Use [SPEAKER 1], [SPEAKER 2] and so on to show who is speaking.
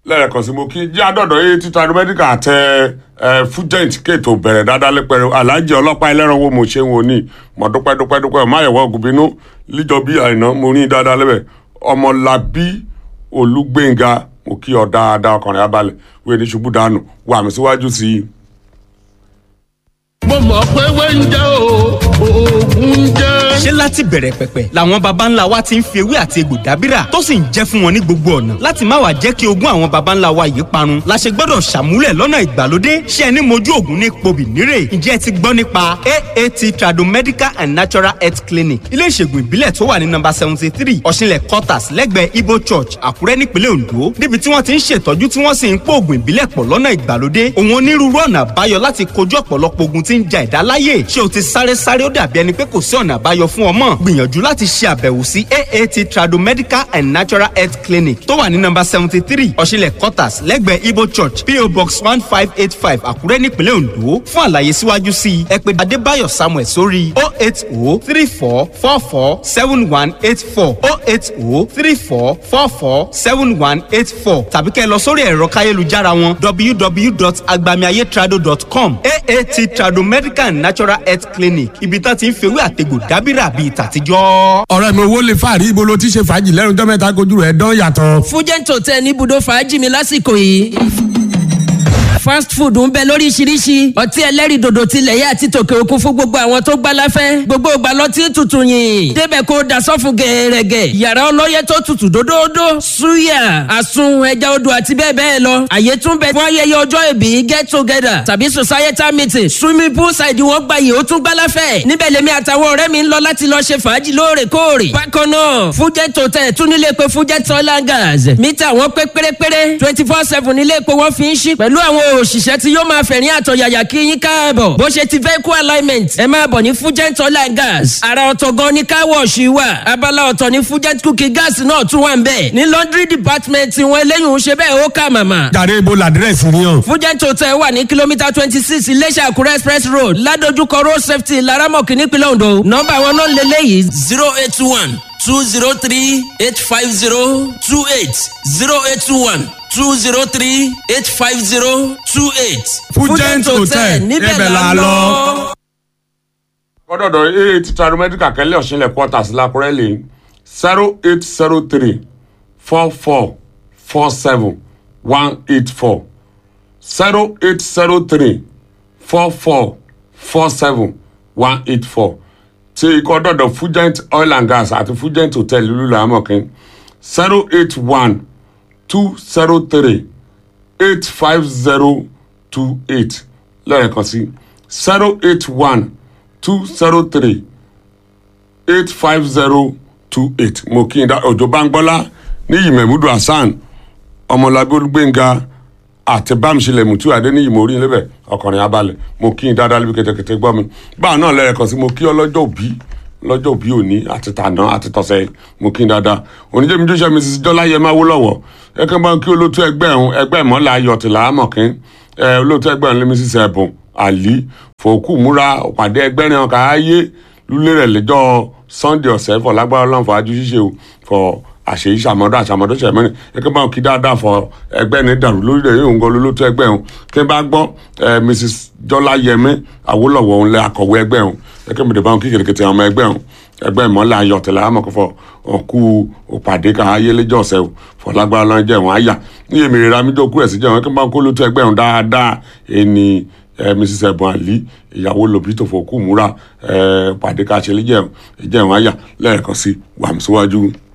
[SPEAKER 1] lẹ́ẹ̀kan sí mo kí jí àdọ̀dọ̀ yé títa aeromedical àtẹ ẹ fújẹ́ǹtì kéètò bẹ̀rẹ̀ dáadáa lẹ́pẹ̀rẹ̀ aláàjì ọlọ́pàá ẹlẹ́ran wo mo ṣe ń wò ní mo dúpẹ́ dúpẹ́ dúpẹ́ máyẹ̀wò ògùnbínú líjọ bí àìná mo rí dáadáa lẹ́bẹ̀ ọmọlábí olúgbénga mo kí ọ dáadáa ọkùnrin abalẹ̀ wíwé ní ṣubú dànù wà mí síwájú sí i.
[SPEAKER 2] mo mọ̀ pé wẹ́ńjẹ́ o oògùn jẹ́.
[SPEAKER 3] ṣé láti bẹ̀rẹ̀ pẹ̀pẹ̀ làwọn baba ńlá wa ti ń fi ewé àti egbò dábìrà tó sì ń jẹ́ fún wọn ní gbogbo ọ̀nà láti má wàá jẹ́ kí ogún àwọn baba ńlá wa yìí parun la ṣe gbọ́dọ̀ ṣàmúlẹ̀ lọ́nà ìgbàlódé ṣé ẹni mojú ògùn ní pobì nírè ǹjẹ́ ẹ ti gbọ́ nípa aat tradomedical and natural health clinic ilé ìṣègùn ìbílẹ̀ tó wà ní nọ́mbà seventy three ọ̀ṣinlẹ̀ quarters lẹ́gbẹ̀ẹ́ ibo church àkúrẹ́ nípínlẹ̀ ondo níbi tí wọ́n ti ń ṣètọ́jú tí wọ́n sì ń pò ògùn ìbílẹ̀ pọ̀ lọ́nà ìgbàlódé òun onírúurú ọ̀nà àbáyọ láti kojú ọ̀pọ̀lọpọ̀ ogun tí ń ja ẹ̀dá láyè ṣé o ti sáré sáré ó dàbí ẹni pé kò sí ọ̀nà àbáyọ fún ọmọ gbìyànjú láti ṣe àbẹ̀wò sí aat tradomedical and natural health clinic tó wà ní nọ́mbà seventy three ọ̀ṣinlẹ̀ quarters lẹ́gbẹ̀ẹ́ ibo church po box one five eight five àkúrẹ́ nípínlẹ̀ ondo fún àlàyé síwájú sí i ẹ pè adébáyọ̀ samuel sórí o eight o three four four four seven one eight four o eight o three four four four seven one eight four tàbí kẹ́ ẹ lọ sórí ẹ̀rọ káyélujára wọn www.agbamiayetrado.com aat tradomedical and natural health clinic ibi tá ti ń fewé àtegbò dábìrà bíi tàtijọ́.
[SPEAKER 4] ọ̀rẹ́ mi owó lè fàárí ibo ló ti ṣe fàájì lẹ́nu tó mẹ́ta kojú rẹ̀ dán yàtọ̀.
[SPEAKER 5] fújẹ́ǹtò tẹ ní ibùdó fàájì mi lásìkò yìí fast food ń bẹ lóríṣiríṣi ọtí ẹlẹ́rìndòdò tilẹ̀ yẹ àti tòkè òkun fún gbogbo àwọn tó gbá láfẹ́ gbogbo ìgbà lọtí tutù yìn débẹ̀ kó da sọ́fun gẹ̀ẹ́rẹ́gẹ̀ yàrá ọlọ́yẹ tó tutù dódódó suya àsun ẹja odò àti bẹ́ẹ̀ bẹ́ẹ̀ lọ àyè tún bẹ fún ayẹyẹ ọjọ́ ìbí get together tàbí societal meeting swimming pool side wọn gba yìí ó tún gbá láfẹ́ níbẹ̀ lèmi àtàwọn ọ̀rẹ́ mi ń lọ láti lọ ṣe fàájì lóòrèkóòrè bákan náà fújẹ́ tòtẹ́ tún nílé pé fújẹ́ tọ́lá gas mítà wọn pé pérépéré twenty four seven nílé epo wọn fi ń ṣí pẹ̀lú àwọn òṣìṣẹ́ tí yóò máa fẹ̀rín àtọ̀yàyà kí yín káàbọ̀ bó ṣe ti vehicle alignment ẹ máa bọ̀ ní fugent oil and gas ara ọ̀tọ̀ gan ni car wash wà abala ọ̀tọ̀ ní fugent cooking gas náà tún wà ń bẹ̀ ní laundry department wọn eléyìí ń ṣe bẹ́ẹ̀ ó kà màmá.
[SPEAKER 4] jàre ibo làdírẹ́sì ni hàn.
[SPEAKER 5] fugent hotel wà ní kìlómítà twenty six iléṣà àkúrẹ́ express road ládojúkọ road safety laramọ̀kì nípínlẹ̀ ondo nọ́mbà wọn náà lélẹ́yìí zero eight one two zero three eight five zero two eight zero eight one two zero three eight five zero two eight.
[SPEAKER 4] Fugent Hotel,
[SPEAKER 5] níbẹ̀
[SPEAKER 4] ibẹ̀
[SPEAKER 5] la
[SPEAKER 4] la
[SPEAKER 5] lọ.
[SPEAKER 4] lọ.
[SPEAKER 1] kọ́dọ̀dọ̀ aat tradomedical kẹ́lẹ́ ọ̀ṣinlẹ̀ quarters lákúrẹ́ lè zero eight zero three four four four seven one eight four zero eight zero three four four four seven one eight four tí ikọ̀ dọ̀dọ̀ fugent oil and gas àti fugent hotel lulu làámọ̀kín zero eight one two zero three eight five zero two eight lẹ́ẹ̀kan sí zero eight one two zero three eight five zero two eight mo kí n dá òjò báńgbọ́lá níyì mẹ́múdù hasan ọmọlábí olúgbénga àti bámsílẹ̀ mùtú adéníyì mo rí níbẹ̀ ọkùnrin abalẹ̀ mo kí n dáadáa níbi kẹtẹkẹtẹ gbọ́ mi báà náà lẹ́ẹ̀kan sí mo kí ọlọ́jọ́ òbí lọ́jọ́ òbí òní àti tàná àti tọ̀sẹ̀ mo kí n dáadáa oníjẹ́mi tó ṣe mrs jọláyẹ máa wó lọ́wọ́ ẹ̀kẹ́ bá ń kí olótú ẹgbẹ́ ẹ̀hún ẹgbẹ́ ìmọ̀lá ayọ̀tìlá àmọ̀kín ẹ̀ olótú ẹgbẹ́ ẹ̀hún lẹ́mí sísẹ ẹ̀bùn àlí fòkú múra pàdé ẹgbẹ́ rẹ̀ ọkà ayé lulẹ̀ rẹ̀ lẹ́jọ́ sunday ọ̀sẹ̀ fọ lágbára ọlọ́run fọ ajú ṣíṣe o fọ àṣeyí ṣàmọ́dọ́ àṣàmọ́dọ́ ṣẹ̀mẹ́rin ẹgbẹ́ bá wọn kí dáadáa fọ ẹgbẹ́ ní dàrú lórí rẹ̀ yóò ń gan lólótó ẹgbẹ́ ọ̀hún kí n bá gbọ́ ẹ mrs jọlá yẹmí àwòlọ́wọ́ òun lẹ akọ̀wé ẹgbẹ́ ọ̀hún ẹgbẹ́ mi dè bá wọn kí kìrìkìtì ọmọ ẹgbẹ́ ọ̀hún ẹgbẹ́ ìmọ̀lẹ̀ ayọ̀tẹ̀lẹ̀ amọ̀kọ́fọ́ ọ̀kú òpàdé kan ayéléjọ́ ọ̀sẹ̀ o fọlágbára lọ́n jẹ́ wọn àyà ní èmi rẹ̀ ramídó kú ẹ̀sìn jẹ́ wọn kí n bá wọn kó lótó ẹgbẹ́ ọ̀hún dáadáa ẹni ẹ mrs ẹ̀bùn àlí ìyàwó lòbí tó fòkú múra ẹ pàdé ká ṣe lé jẹ́ wọn àyà lẹ́ẹ̀kan sí wàmísíwájú.